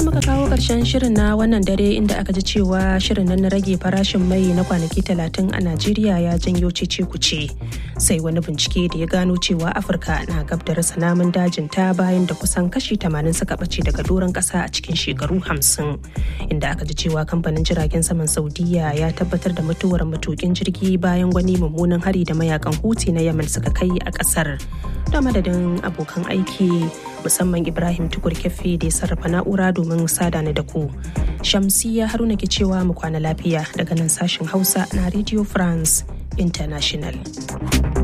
nan muka kawo ƙarshen shirin na wannan dare inda aka ji cewa shirin nan na rage farashin mai na kwanaki talatin a Najeriya ya janyo cece kuce. Sai wani bincike da ya gano cewa Afirka na gab da rasa namun dajin ta bayan da kusan kashi 80 suka ɓace daga doron ƙasa a cikin shekaru 50. Inda aka ji cewa kamfanin jiragen saman Saudiya ya tabbatar da mutuwar matukin jirgi bayan wani mummunan hari da mayakan Houthi na Yemen suka kai a ƙasar. Da madadin abokan aiki musamman Ibrahim Tukur Kefi da ya sarrafa na'ura domin sada ni da ku. Shamsiya Haruna ke cewa mu kwana lafiya daga nan sashen Hausa na Radio France International.